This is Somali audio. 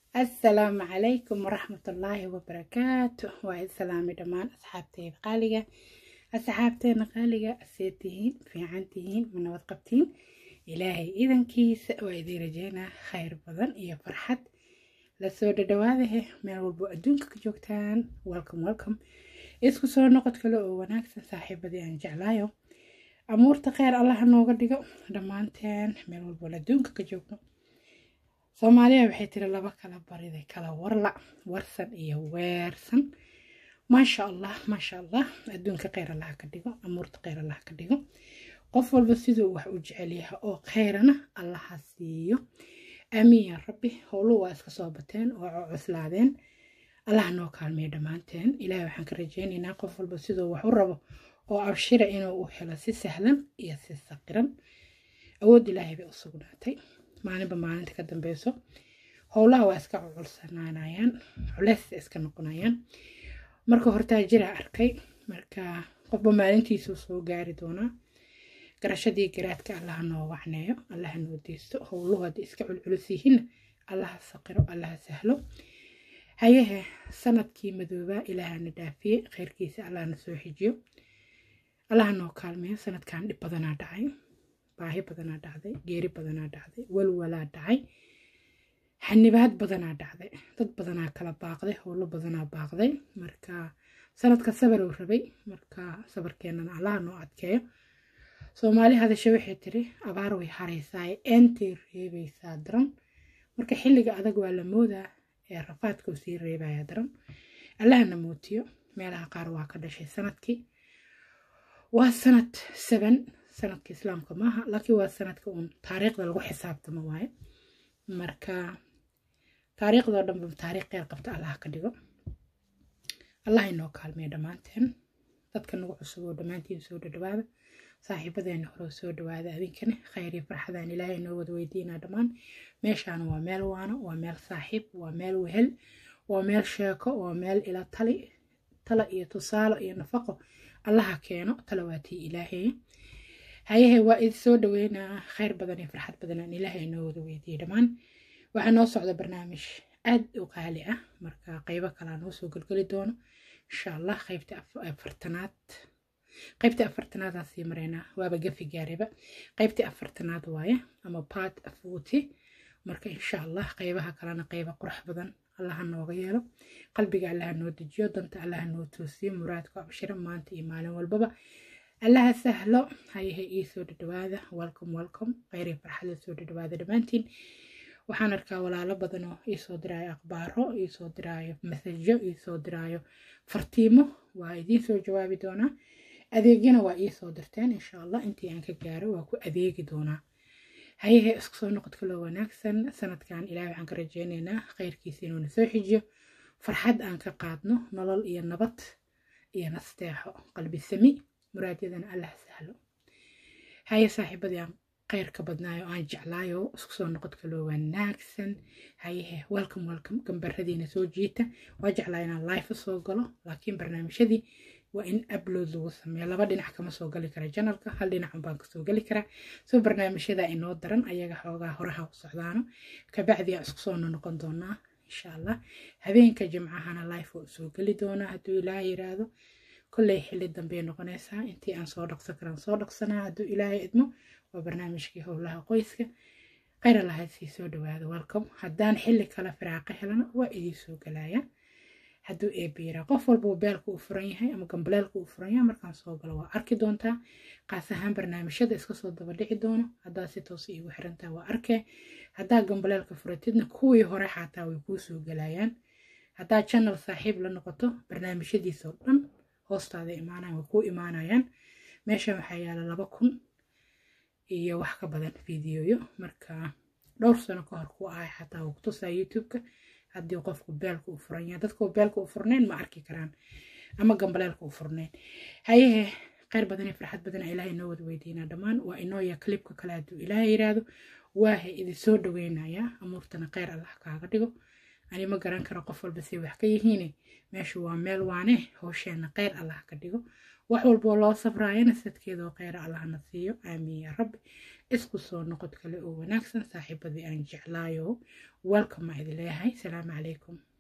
assalaamu calaykum waraxmatullaahi wabarakaatu waa idin salaamay dhammaan asxaabteyda qaaliga asxaabteena qaaliga see tihiin fiican tihiin ma nabad qabtiin ilaahay idankiisa waa idiin rajeynaa khayr badan iyo farxad lasoo dhadhawaadahe meel walbo adduunka ka joogtaan welcome welcome isku soo noqod kale oo wanaagsan saaxiibadii aan jeclaayo amuurta kheyr allaha nooga dhigo dhammaanteen meel walbo adduunka ka joogno soomaaliya waxay tiri laba kala bariday kala warla warsan iyo weersan maasha allah maasha allah adduunka kheyr allaha ka dhigo amuurta kheyr allaha ka dhigo qof walba siduu wax u jecel yahay oo kheyrana allaha siiyo aamiin yaa rabbi howlo waa iska soo bateen oo cuslaadeen allaha noo kaalmeeyo dhammaanteen ilaahay waxaan ka rajeynaynaa qof walba siduu wax u rabo oo abshira inuu u helo si sahlan iyo si saqiran awood ilaahay bay u sugnaatay maalinba maalinta ka dambeyso howlaha waa iska cuculsanaanayaan culeys iska noqonayaan marka hortaa jira arkay marka qofba maalintiisuu soo gaari doonaa garashadii garaadka allaha noo wacneeyo allaha noo deysto howluhu haddii iska culculus yihiinna allaha saqiro allaha sahlo hayehe sanadkii madoobaa ilaahana dhaafiyey kheyrkiisa allahna soo xijiyo allaha noo kaalmeeyo sanadkan dhib badanaa dhacay baahi badanaa dhacday geeri badanaa dhacday walwalaa dhacay xanibaad badanaa dhacday dad badanaa kala baaqday howlo badanaa baaqday marka sanadka sabar uu rabay marka sabarkeenana allaha noo adkeeyo soomaali hadashe waxay tiri abaar way haraysaa eentay reebaysaa daran marka xilliga adag waa la moodaa ee rafaadkuu sii reebaya daran allahana mootiyo meelaha qaar waa ka dhashay sanadkii waa sanad saban sanadka islaamka maaha laakiin waa sanadka uun taariikhda lagu xisaabtamo waaye marka taariikhdoo dhanba taariikh qeyr qabta allah ka dhigo allah inoo kaalmeeyo dhammaanteen dadka nagu cusub oo dhammaantiin soo dhadhawaada saaxiibadeena hore soo dhawaada adinkana khayr iyo farxadaan ilaahay inoo wada weydiinaa dhammaan meeshaan waa meel waano waa meel saaxiib waa meel wehel waa meel sheeko waa meel ila tali tala iyo tusaalo iyo nafaqo allaha keeno talawaatii ilaahay hayahe waa idi soo dhaweynaa khayr badan iyo farxad badan aan ilaahay inoo wada weydiiyey dhammaan waxaa noo socda barnaamij aad u qaali ah marka qeybo kalaa noo soo gelgeli doono insha allah qeybta afartanaad qaybtii afartanaadaan sii maraynaa waaba gafi gaariba qaybtii afartanaad waaye ama part afuuti marka insha allah qeybaha kalena qeyba qurux badan allaha nooga yeelo qalbiga allaha noo dejiyo danta allaha noo toosiyo muraadku abshiro maanta iyo maalin walbaba allaha sahlo hayahe ii soo dhadhawaada welcome welcome kheyri farxada soo dhadhawaada dhammaantiin waxaan arkaa walaalo badan oo iisoo diraayo akhbaaro iisoo diraayo masajo iisoo diraayo fartiimo waa idiin soo jawaabi doonaa adeegyana waa ii soo dirteen insha allah intii aan ka gaaro waa ku adeegi doonaa hayahe isku soo noqod kaloo wanaagsan sanadkan ilaahay waxaan ka rajeynaynaa kheyrkiisa inuuna soo xijiyo farxad aan ka qaadno nolol iyo nabad iyo nasteexo qalbi sami muraadyadana allah sahlo haye saaxiibadii aan kheyrka badnaayo aan jeclaayo isku soo noqod kaloo wanaagsan hayehe welcome welcome gambaradiina soo jiita waa jeclaa inaan life soo galo laakiin barnaamijyadii waa in upload lagu sameeyo laba dhinac kama soo gali kara janalka hal dhinacun baan kasoo gali karaa soo barnaamijyada inoo daran ayaga xoogaa horaha u socdaano kabacdi aan isku soo noqon doonaa insha allah habeenka jimcahana life oo soo geli doonaa hadduu ilaahay yiraahdo kolley xilli dambey noqonaysaa intii aan soo dhaqsan karaan soo dhaqsanaa hadduu ilaahay idmo waa barnaamijkii howlaha qoyska kheyr allahayd sii soo dhawaada welcome haddaan xilli kale firaaqa helana waa idii soo galaya hadduu eebiira qof walba beelka uu furan yahay ama gambaleelka uu furan yahay markaan soo galo waa arki doontaa qaas ahaan barnaamijyada iska soo daba dhici doono haddaa si toos iigu xirantaa waa arkee haddaa gambaleelka furatidna kuwii hore xataa way kuu soo galayaan haddaa channel saaxiib la noqoto barnaamijyadiisoo dhan hoostaada imaanayan way kuu imaanayaan meeshan waxaa yaala laba kun iyo wax ka badan fideoyo marka dhowr sano ka hor ku ahay xataa wuu kutusaa youtube-ka haddii qofku beelka u furan yahay dadka beelka u furnayn ma arki karaan ama gambaleelka u furnayn hayehe kheyr badan iyo farxad badan ilaahay inoo wada weydiinaa dhammaan waa inooya klibka kale hadduu ilaahay yiraahdo waahay idin soo dhaweynayaa amuurtana kheyr allah kaaga dhigo ani ma garan karo qof walba say wax ka yihiine meeshu waa meel waane howsheena kheyr allah ka dhigo wax walboo loo sabraayana sadkeedoo kheyra allahna siiyo aamiin yaa rabbi isku soo noqod kale oo wanaagsan saaxiibadii aan jeclaayo welcome aa idin leeyahay salaamu calaykum